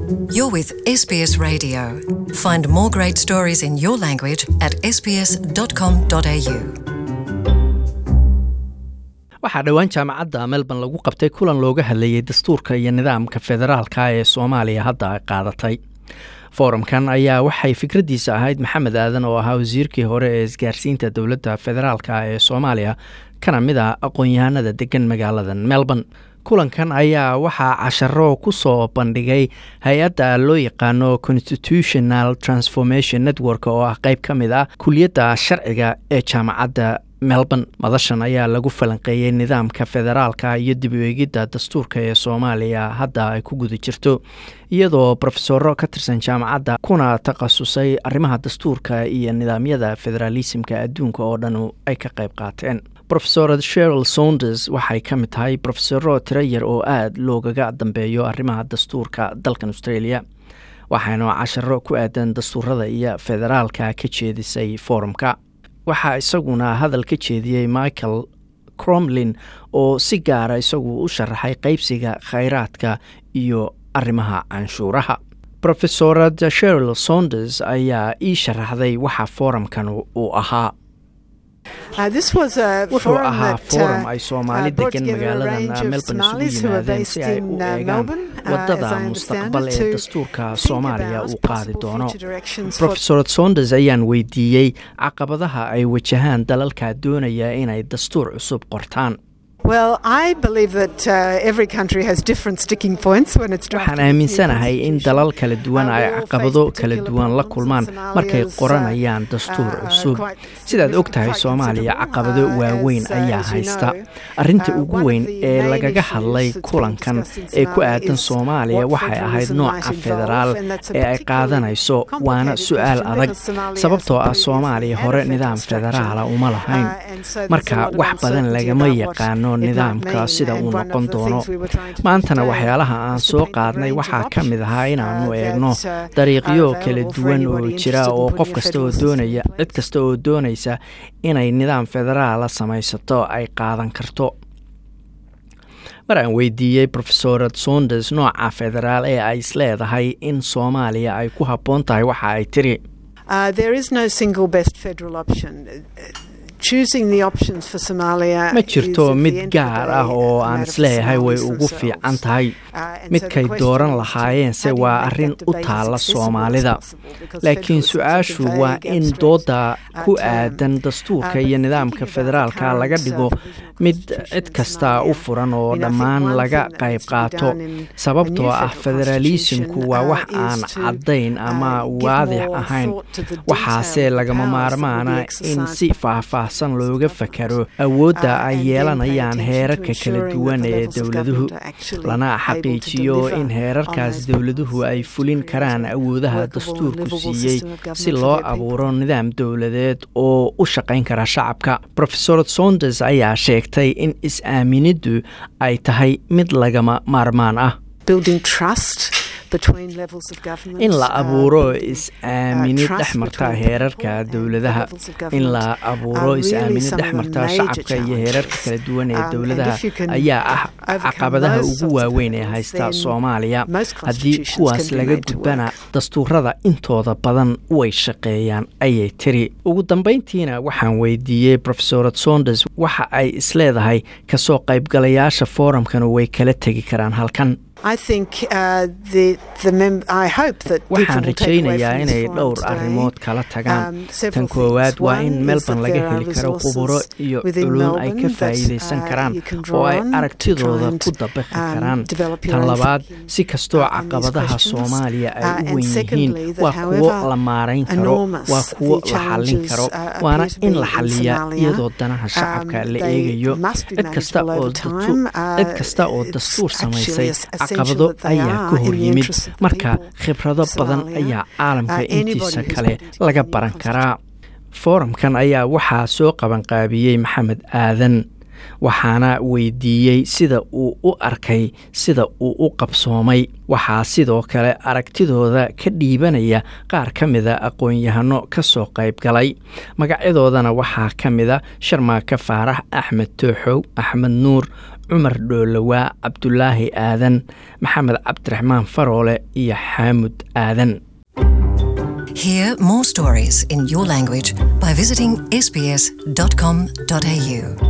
You're with SBS Radio. Find more great stories in your language at sbs.com.au. waxaa dhowaan jaamacadda melbourne lagu qabtay kulan looga hadlayay dastuurka iyo nidaamka federaalka ee soomaaliya hadda ay qaadatay foorumkan ayaa waxay fikraddiisa ahayd maxamed aadan oo ahaa wasiirkii hore ee isgaarsiinta dowladda federaalka ee soomaaliya kana mid ah aqoon-yahanada degan magaalada melbourne kulankan ayaa waxaa casharo ku soo bandhigay hay-adda loo yaqaano constitutional transformation network oo ah qeyb ka mid ah kuliyadda sharciga ee jaamacadda melbourne madashan ayaa lagu falanqeeyey nidaamka federaalka iyo dib u eegidda dastuurka ee soomaaliya hadda ay ku guda jirto iyadoo brofesoro ka tirsan jaamacadda kuna takhasusay arrimaha dastuurka iyo nidaamyada federaalisimka adduunka oo dhan ay ka qayb qaateen rofesor sheril saunders waxay ka mid tahay brofesoro tiro yar oo aada loogaga dambeeyo arrimaha dastuurka dalkan australia waxaana casharo ku aadan dastuurada iyo federaalka ka jeedisay foorumka waxaa isaguna hadal ka jeediyey michael cromlin oo si gaara isagu u sharaxay qeybsiga khayraadka iyo arrimaha canshuuraha rofesorad sheril saunders ayaa ii sharaxday waxa foorumkan uu ahaa wuxuu ahaa foorum ay soomaali degan magaaladan melbourne isugu yimaadeen si ay u eegaan wadada mustaqbal ee dastuurka soomaaliya uu qaadi doono rofesor saunders ayaan weydiiyey caqabadaha ay wajahaan dalalka doonaya inay dastuur cusub qortaan waxaan aaminsanahay in dalal kala duwan ay caqabado kala duwan la kulmaan markay qoranayaan dastuur cusub sidaad og tahay soomaaliya caqabado waaweyn ayaa haysta arinta ugu weyn ee lagaga hadlay kulankan ee ku aadan soomaaliya waxay ahayd nooca federaal ee ay qaadanayso waana su-aal adag sababtoo ah soomaaliya hore nidaam federaala uma lahayn marka wax badan lagama yaqaano nidaamka sida uu noqon doono maantana waxyaalaha aan soo qaadnay waxaa ka mid ahaa inaanu eegno dariiqyo kala duwan oo jira oo qof kasta oo doonaya cid kasta oo doonaysa inay nidaam federaala samaysato ay qaadan karto mar aan weydiiyey rofesorad saunders nooca federaal ee ay isleedahay in soomaaliya ay ku habboon tahay waxa ay tiri ma jirto mid gaar ah oo aan isleeyahay way ugu fiican tahay midkay dooran lahaayeense waa arrin u taalla soomaalida laakiin su-aashu waa in doodda ku aadan dastuurka iyo nidaamka federaalka laga dhigo mid cid kasta u furan oo dhammaan laga qayb qaato sababtoo ah federaalisimku waa wax aan caddayn ama waadix ahayn waxaase lagama maarmaana in si faahfaahsan looga fakaro awoodda ay yeelanayaan heerarka kala duwan ee dowladuhu lana xaqiijiyo in heerarkaas dowladuhu ay fulin karaan awoodaha dastuurku siiyey si loo abuuro nidaam dowladeed oo u shaqayn kara shacabka rofesor saunders ayaa sheegtay in is-aaminiddu ay tahay mid lagama maarmaan ah in la abuuro is-aaminid dhex marta heerarka dowladaha in la abuuro is-aaminid dhex marta shacabka iyo heerarka kala duwan ee dowladaha ayaa ah caqabadaha ugu waaweyn ee haysta soomaaliya haddii kuwaas laga gudbana dastuurada intooda badan way shaqeeyaan ayay tiri ugu dambeyntiina waxaan weydiiyey rofesorad saunders waxa ay isleedahay kasoo qaybgalayaasha foorumkan way kala tegi karaan halkan waxaan rajaynayaa inay dhowr arrimood kala tagaan tan koowaad waa in melbourne laga heli karo khuburo iyo culuum ay ka faa'iidaysan karaan oo ay aragtidooda ku dabaqi karaan tan labaad si kastoo caqabadaha soomaaliya ay u wen yihiin waa kuwo la maarayn karo waa kuwo la xallin karo waana in la xalliyaa iyadoo danaha shacabka la eegayo cid kasta oo dastuur samaysay caqabado ayaa ka hor yimid marka khibrado badan ayaa caalamka intiisa kale laga baran karaa foorumkan ayaa waxaa soo qabanqaabiyey maxamed aadan waxaana weydiiyey sida uu u arkay sida uu u qabsoomay waxaa sidoo kale aragtidooda ka dhiibanaya qaar ka mida aqoon-yahano ka soo qayb galay magacyadoodana waxaa ka mida sharmaaka faarax axmed tooxow axmed nuur cumar dhoolowaa cabdulaahi aadan maxamed cabdiraxmaan faroole iyo xaamud aadan Hear more stories in your language by visiting sbs.com.au.